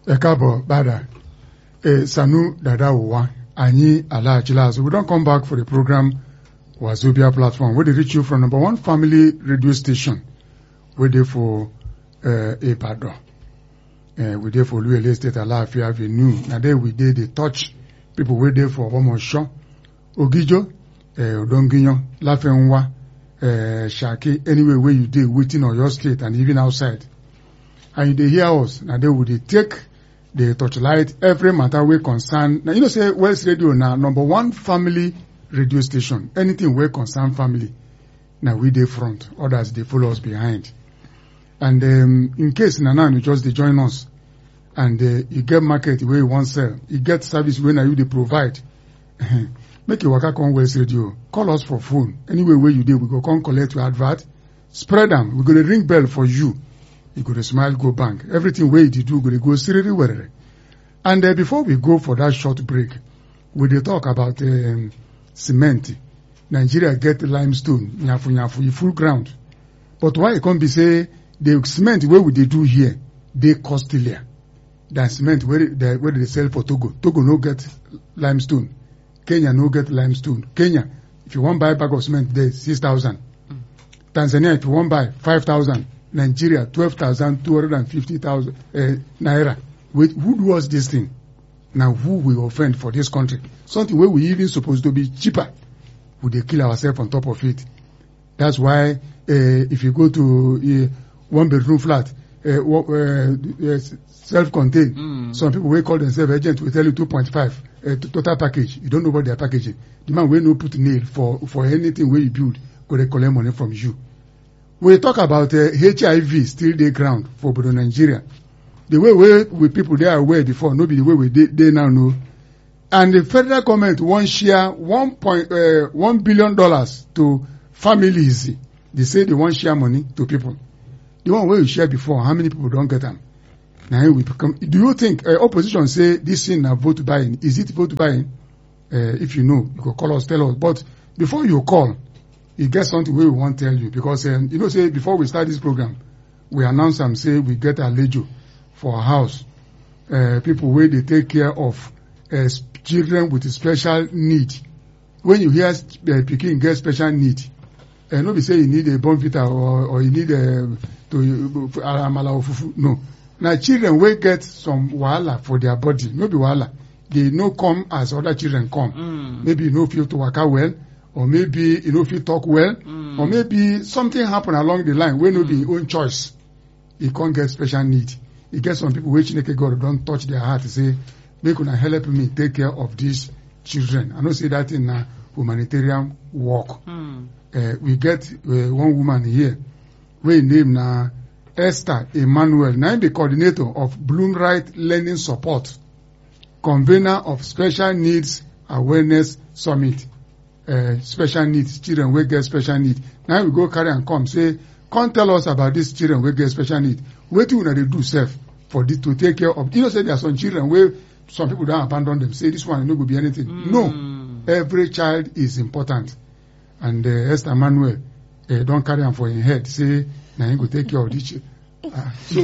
ẹ káàbọ̀ padà ẹ sanu dada wa anyi alaachila so we don come back for the program wazobia platform wey dey reach you from number one family radio station wey dey for uh, ibadan uh, we dey for oluyole state alaafin avenue na there we dey dey touch people wey dey for omoso ogijo uh, odongiyan lafenwa uh, sake anywhere wey you dey within oyo state and even outside and you dey hear us na there we dey take dey torchlight every matter wey concern na you know say west radio na number one family radio station anything wey concern family na we dey front others dey follow us behind and um, in case na now you just dey join us and uh, you get market wey you wan sell you get service wey na you dey provide make you waka come west radio call us for phone anywhere wey you dey we go come collect your advert spread am we go dey ring bell for you you go dey smile go bank everything wey you dey do go dey go siriri werere and uh, before we go for that short break we dey talk about um, cement nigeria get limestone nyafu nyafu e full ground but why e come be say the cement wey we dey do here dey costlier than cement wey dey wey dey sell for togo togo no get limestone kenya no get limestone kenya if you wan buy bag of cement there six thousand tanzania if you wan buy five thousand nigeria twelve thousand two hundred and fifty thousand uh, naira wait who do us this thing na who we offend for this country something wey we even suppose to be cheaper we dey kill ourselves on top of it that's why uh, if you go to uh, one bedroom flat uh, uh, uh, self-contained Mm. some people wey call themselves agent will tell you two point five uh, total package you don't know what they are packaging the man wey no put nail for for anything wey you build go dey collect money from you we talk about uh, hiv still dey ground for obodo nigeria the way wey we people dey aware before no be the way we dey dey now no and the federal government wan share one point uh, one billion dollars to families they say they wan share money to people the one wey you share before how many people don get am na him we become do you think uh, opposition say this thing na vote buying is it vote buying uh, if you know you go call us tell us but before you call e get something wey we wan tell you because um, you know say before we start this program we announce am say we get alejo for our house uh, people wey dey take care of uh, s- children with special need when you hear uh, pikin get special need uh, no be say you need a bonfita or or you need uh, to uh, amala or fufu no na children wey get some wahala for their body no be wahala dey no come as other children come Mm. maybe you no fit to waka well or maybe you no fit talk well Mm. or maybe something happen along the line wey no be im own choice e come get special need e get some people wey chineke god don touch their heart say make una help me take care of these children i know say that thing na humanitarian work Mm. uh, we get uh, one woman here wey im name na esther emmanuel na im be coordinator of bloomright learning support convener of special needs awareness summit uh, special needs children wey get special need na im we go carry am come say come tell us about these children wey get special need wetin una dey do sef for this to take care of you know say there are some children wey some people don abandon them say this one no go be anything no Mm. every child is important and uh, esther manuel uh, don carry am for im head say na him go take care of this child ah so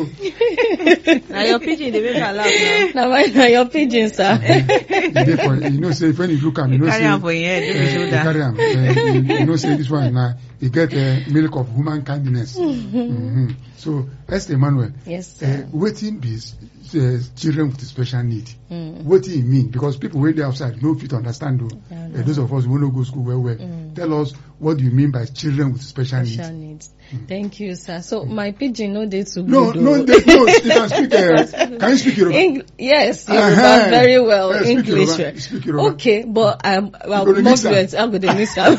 na your pidgin dey make her laugh na my na your pidgin sir. e dey for you know say when you look am you know now say carry am for your head no be uh, you shoulder carry am uh, you, you know say this one na e get uh, milk of human kindness mm-hmm. so esther emmanuel yes uh, sir. wetin be uh, children with special need Mm. wetin e mean because people wey dey outside no fit understand o Yeah, uh, those of us wey no go school well well Mm. tell us what do you mean by children with special special needs. needs. Thank you, sir. So my pidgin no dey too no good. no o. dey no you can speak uh, can you speak yoruba. Eng- yes, Yoruba Uh-huh. very well. Yeah, speak English. Yoruba, well. speak Yoruba. Okay, but I'm go well, dey more mix am. fluent. I'm going to mix am.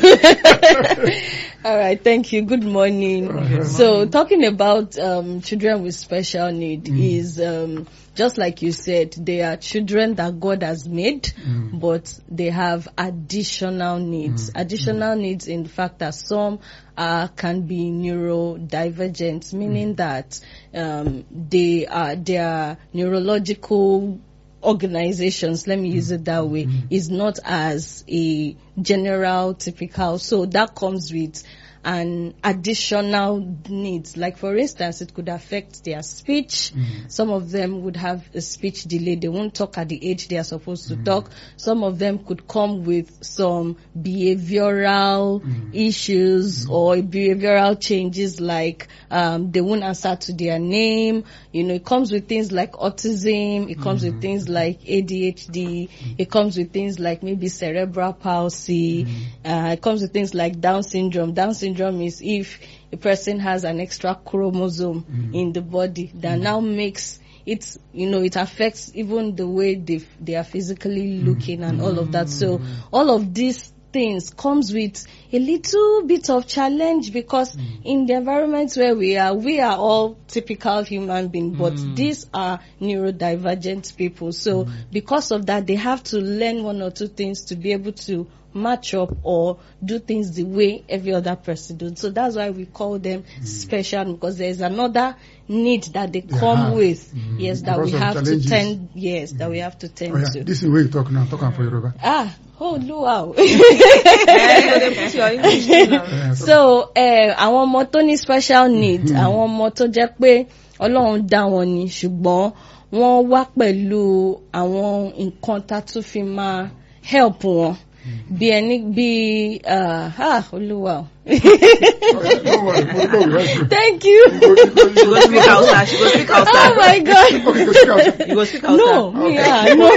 All right, thank you. Good morning. Uh-huh. So talking about um, children with special need is um, just like you said, they are children that God has made, but they have additional needs. Additional needs in the fact that some uh, can be neurodivergent, meaning that um, they are their neurological organizations, let me use it that way, is not as a general typical. So that comes with and additional needs. Like for instance, it could affect their speech. Some of them would have a speech delay. They won't talk at the age they are supposed to talk. Some of them could come with some behavioral issues or behavioral changes like um, they won't answer to their name. You know, it comes with things like autism. It comes with things like ADHD. It comes with things like maybe cerebral palsy. Uh, it comes with things like Down syndrome. Down syndrome is if a person has an extra chromosome in the body that now makes it's you know it affects even the way they they are physically looking and all of that so all of these things comes with a little bit of challenge because in the environment where we are we are all typical human beings but these are neurodivergent people so because of that they have to learn one or two things to be able to match up or do things the way every other person does. So that's why we call them special because there's another need that they They come have. with. Mhm. Yes, that Because we of have to challenges. tend. Yes, that we have to tend Oh, yeah. to. This is where you talk now. Talk am for Yoruba. Ah, oh wow. Eh, you go dey put your English too now. Yeah, so eh, àwọn ọmọ tó ní special need àwọn ọmọ tó jẹ́ pé ọlọ́run dá wọn ni ṣùgbọ́n wọ́n wá pẹ̀lú àwọn nǹkan tá a tún fi máa help wọn bí ẹni bí ah ah, olúwa o. Don't worry, Modupe will help you. thank you. She go speak Hausa. She go speak oh Hausa. my god. Okay, go speak out. You go speak Hausa. no me ah no.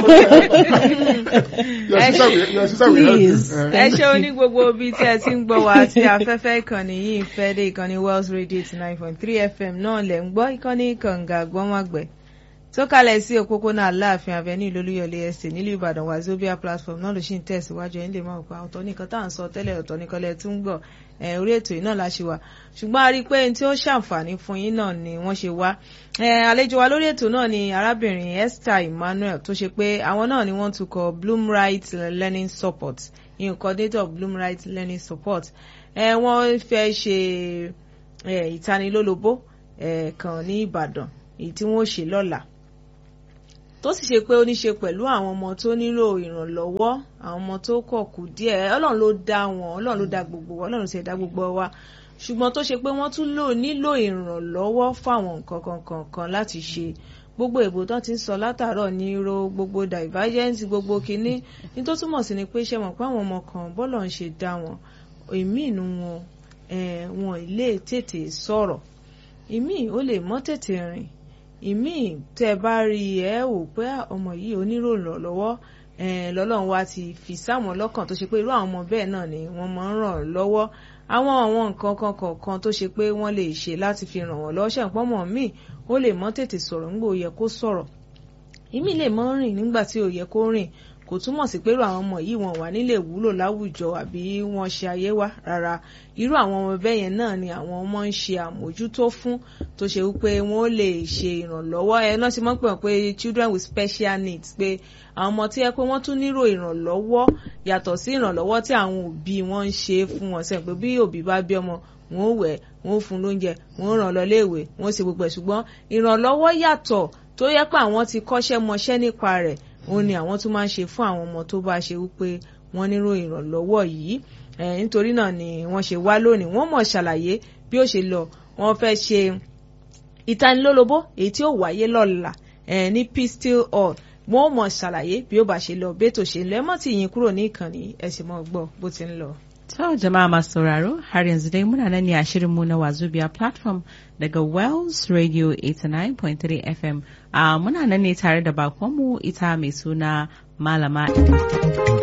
Your sister will, your sister will help you. Please. Eh, ẹ ṣe oní gbogbo ibi tí ẹ ti ń gbọ́ wá tí afẹ́fẹ́ ìkànnì yìí ń fẹ́ dé ìkànnì Wells Radio eighty nine point three FM náà lẹ̀ ń gbọ́ ìkànnì kànga gbọ́nwàgbẹ́ tó kalẹ̀ sí òpópónà Aláàfin Avenue Olúyọ̀lé Estate nílùú Ìbàdàn Wazobia platform náà ló ṣì ń tẹ̀síwájú ẹ̀yin lè máa pa ọ̀tọ̀ nìkan tá à ń sọ tẹ́lẹ̀ ọ̀tọ̀ nìkan lẹ̀ tún gbọ́ ẹ̀ orí ètò yìí náà la ṣe wà ṣùgbọ́n a rí i pé n tí ó ṣàǹfààní fún yín náà ni wọ́n ṣe wá ẹ̀ àlejò wa lórí ètò náà ni arábìnrin Esther Emmanuel tó ṣe pé àwọn náà ni wọ́n tukọ̀ Bloomright Learning Support in coordinator of Bloomright Learning Support ẹ̀ wọ́n fẹ́ ṣe ẹ̀ ìtanilólobó ẹ̀ kan ní Ìbàdàn èyí tí wọ́n ṣe lọ́la tó sì ṣe pé ó ní ṣe pẹ̀lú àwọn ọmọ tó nílò ìrànlọ́wọ́ àwọn ọmọ tó kọ̀ kù díẹ̀ ọlọ́run ló dá wọn ọlọ́run ló dá gbogbo wa ọlọ́run sì dá gbogbo wa ṣùgbọ́n tó ṣe pé wọ́n tún lò nílò ìrànlọ́wọ́ fáwọn nǹkan kankan kan láti ṣe gbogbo èbò tó ti ń sọ látàárọ̀ ní ro gbogbo divergence gbogbo kínní ní tó túmọ̀ sí ni pé ṣe mọ̀ pé àwọn ọmọ kan bọ́lọ̀ ń ṣe dá wọn èmi inú wọn eh, wọn lè tètè sọ̀rọ̀ ìmí ó lè mọ́ tètè rìn ìmí tẹ́ bá rí ẹ wò pé ọmọ yìí oníròlọ lọ́wọ́ lọ́lọ́run wa ti fi sáwọn lọ́kàn tó ṣe pé irú àwọn ọmọ bẹ́ẹ̀ náà ni wọ́n máa ń ràn lọ́wọ́ àwọn àwọn nǹkan kan kọ̀ọ̀kan tó ṣe pé wọ́n lè ṣe láti fi ràn wọ́n lọ́wọ́ ṣàǹpọ̀ mọ̀ míì ó lè mọ́ tètè sọ̀rọ̀ nígbà ó yẹ kó sọ̀rọ̀ ìmí lè mọ́ rìn nígbà tí ò yẹ kó rìn kò túmọ̀ sí pé irú àwọn ọmọ yìí wọn wà nílé wúlò láwùjọ àbí wọn ṣe ayé wa rárá irú àwọn ọmọ bẹ́ẹ̀ yẹn náà ni àwọn ọmọ ń ṣe àmójútó fún tó ṣe wípé wọn ó lè ṣe ìrànlọ́wọ́ ẹ náà ti mọ̀ pé pé children with special needs pé àwọn ọmọ tí yẹ pé wọ́n tún nílò ìrànlọ́wọ́ yàtọ̀ sí ìrànlọ́wọ́ tí àwọn òbí wọn ń ṣe fún wọn sẹ́yìn pé bí òbí bá bí ọmọ wọn ó wẹ̀ wọn ó fún lóúnjẹ wọn ó ràn lọ léèwé wọn ó ṣe gbogbo ẹ̀ ṣùgbọ́n ìrànlọ́wọ́ yàtọ̀ tó yẹ pé àwọn ti kọ́ṣẹ́ mọṣẹ́ nípa rẹ̀ òun ni àwọn tún máa ń ṣe fún àwọn ọmọ tó bá ṣe wípé wọ́n nílò ìrànlọ́wọ́ yìí nítorí náà ni wọ́n ṣe wá lónìí wọ́n mọ̀ ṣàlàyé bí ó ṣe lọ wọ́n fẹ́ ṣe ìtanilólobó èyí tí ó wáyé lọ́la ní Pistol Hall wọ́n mọ̀ ṣàlàyé bí ó bá ṣe lọ bẹ́tò ṣe ń lọ ẹ mọ́ tí yín kúrò ní ìkànnì ẹ sì mọ́ gbọ́ bó ti ń lọ. To jama'a masu sauraro har yanzu dai muna nan ne a shirinmu na Wazobia platform daga Wells Radio 89.3 FM. Uh, muna nan ne tare da bakonmu ita mai suna Malama